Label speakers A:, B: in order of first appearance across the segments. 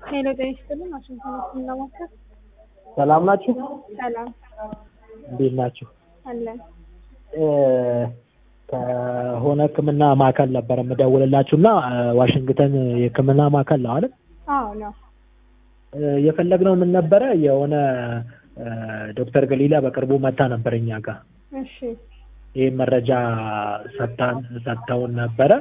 A: ሄሎ ጤና ይስጥልን። ዋሽንግተን ዲሲ ለማከር
B: ሰላም ናችሁ?
A: ሰላም
B: እንዴት ናችሁ?
A: አለን።
B: እ ከሆነ ሕክምና ማዕከል ነበር የምደውልላችሁ እና ዋሽንግተን የሕክምና ማዕከል ነው አይደል?
A: አዎ ነው።
B: እ የፈለግነው ምን ነበረ የሆነ እ ዶክተር ገሊላ በቅርቡ መታ ነበር እኛ ጋር
A: እሺ
B: ይህ መረጃ ሰጥታን ሰጥተውን ነበረ።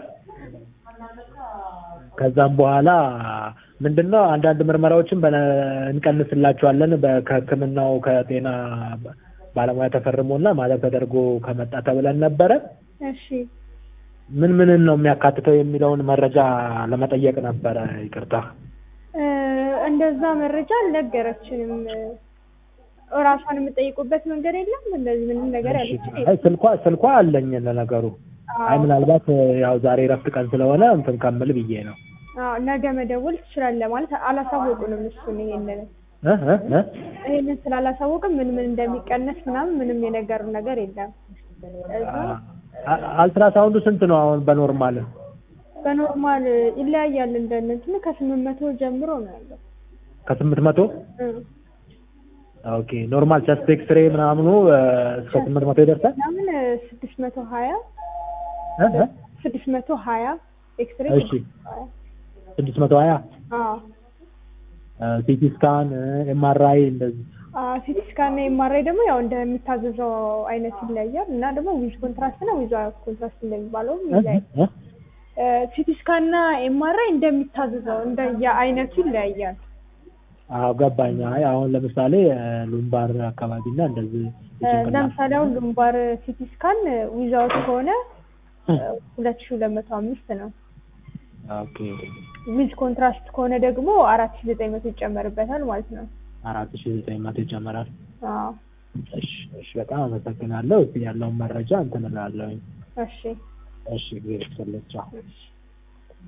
B: ከዛም በኋላ ምንድነው አንዳንድ ምርመራዎችን በነ- እንቀንስላችኋለን በ- ከህክምናው ከጤና ባለሙያ ተፈርሞና ማለት ተደርጎ ከመጣ ተብለን ነበረ።
A: እሺ
B: ምን ምንን ነው የሚያካትተው የሚለውን መረጃ ለመጠየቅ ነበረ። ይቅርታ።
A: እ እንደዛ መረጃ አልነገረችንም። እራሷን የምጠይቁበት መንገድ የለም። እንደዚህ ምንም ነገር ያለችን
B: አይ ስልኳ ስልኳ አለኝ ለነገሩ። አይ ምናልባት ያው ዛሬ ረፍት ቀን ስለሆነ እንትን ከምል ብዬ ነው።
A: አዎ ነገ መደወል ትችላለህ ማለት አላሳወቁንም። እሱን ይሄንን
B: እ እ እ
A: ይሄንን ስላላሳወቅም ምን ምን እንደሚቀነስ ምናምን ምንም የነገሩን ነገር የለም። እዛ
B: አ- አልትራሳውንዱ ስንት ነው አሁን በኖርማል?
A: በኖርማል ይለያያል። እንደ እንትኑ ከስምንት መቶ ጀምሮ ነው ያለው።
B: ከስምንት መቶ
A: እ
B: ኦኬ ኖርማል ቸስት ኤክስሬ ምናምኑ እ እስከ ስምንት መቶ ይደርሳል።
A: ምናምን ስድስት መቶ ሀያ
B: እ እ
A: ስድስት መቶ ሀያ ኤክስሬ
B: እሺ ስድስት መቶ ሀያ
A: አዎ
B: ሲቲ ስካን ኤምአርአይ እንደዚህ
A: ሲቲ ስካን እና ኤምአርአይ ደግሞ ያው እንደሚታዘዘው አይነት ይለያል እና ደግሞ ዊዝ ኮንትራስት እና ዊዝ ኮንትራስት እንደሚባለውም
B: እ
A: ይለያል።
B: እ
A: ሲቲ ስካን እና ኤምአርአይ እንደሚታዘዘው እንደየ አይነቱ ይለያያል።
B: አዎ ገባኝ። አይ አሁን ለምሳሌ እ ሉምባር አካባቢ እና እንደዚህ
A: እ
B: የጭንቅላት
A: ለምሳሌ አሁን ግንባር ሲቲ ስካን ዊዛውት ከሆነ ሁለት ሺ ሁለት መቶ አምስት ነው።
B: ኦኬ
A: ዊዝ ኮንትራስት ከሆነ ደግሞ አራት ሺ ዘጠኝ መቶ ይጨመርበታል ማለት ነው።
B: አራት ሺ ዘጠኝ መቶ ይጨመራል።
A: አዎ
B: እሺ እሺ በጣም አመሰግናለሁ። እስኪ ያለውን መረጃ እንትን እላለሁኝ።
A: እሺ
B: እሺ ጊዜ ይስጥልኝ። ቻው።
A: እሺ